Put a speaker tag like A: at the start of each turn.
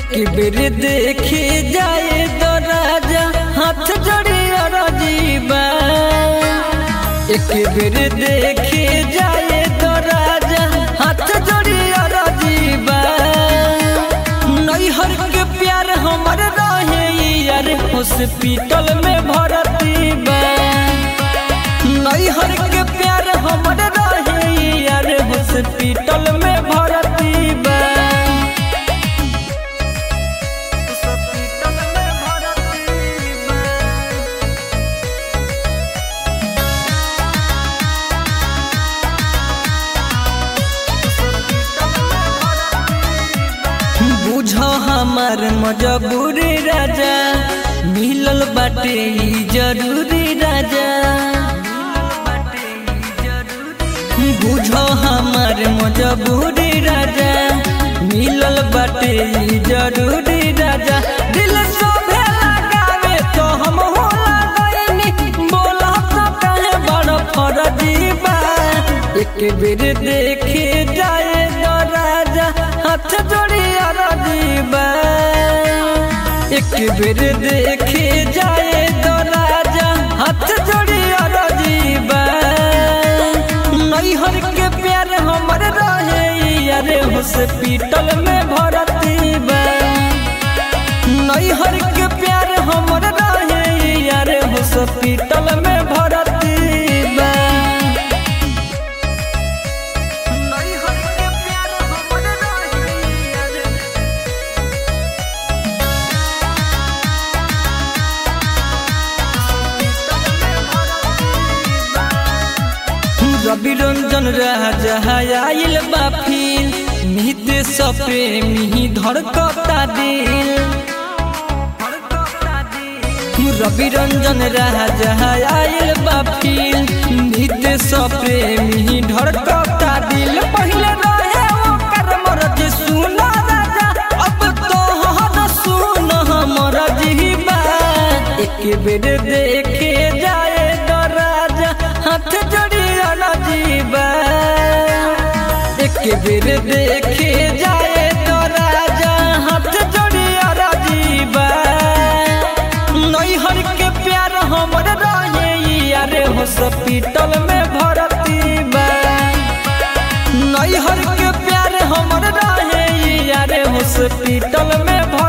A: एक बेर देखे जाए तो राजा हाथ जोड़ी अरजीबा एक बेर देखे जाए तो राजा हाथ जोड़ी अरजीबा नैहर के प्यार हमर रहे यार हॉस्पिटल में भर्ती बा नैहर के प्यार हमर रहे यार हॉस्पिटल में भर्ती बा हॉस्पिटल में भर्ती बा बुझ हमार मजबूरी राजा मिलल बाटे ई जरूरी राजा बुझ हमार मजबूरी राजा मिलल बाटे ई जरूरी राजा दिल सोभे लगावे तो हम होला गईनी बोला तो कहे बड़ फरजी बा एक बेर देखे जाए तो राजा हाथ जोड़ी अरजीबा एक बेर देखे जाए तो राजा हाथ जोड़ी अरजीबा नैहर के प्यार हमर रहे यार हॉस्पिटल में भर्ती बा नैहर के प्यार हमर रहे यार हॉस्पिटल में भर्ती बा नैहर के प्यार हमर रहे यार रवि रंजन राजा आयल बा फिर नित सप्रेमी धड़कता दिल रवि रंजन राजा आयल बा फिर नित सप्रेमी धड़कता दिल पहले रहे ओकर मर्जी सुना राजा अब तो हर सुन हमर जीवा एक बेर देखे जाए तो राजा हाथ जोड़ी जीवा एक बेर देखे जाए तो राजा हाथ जोड़ी जीवा नैहर के प्यार हमर रहे यार हॉस्पिटल में भर्ती बा नैहर के प्यार हमर रहे यार हॉस्पिटल में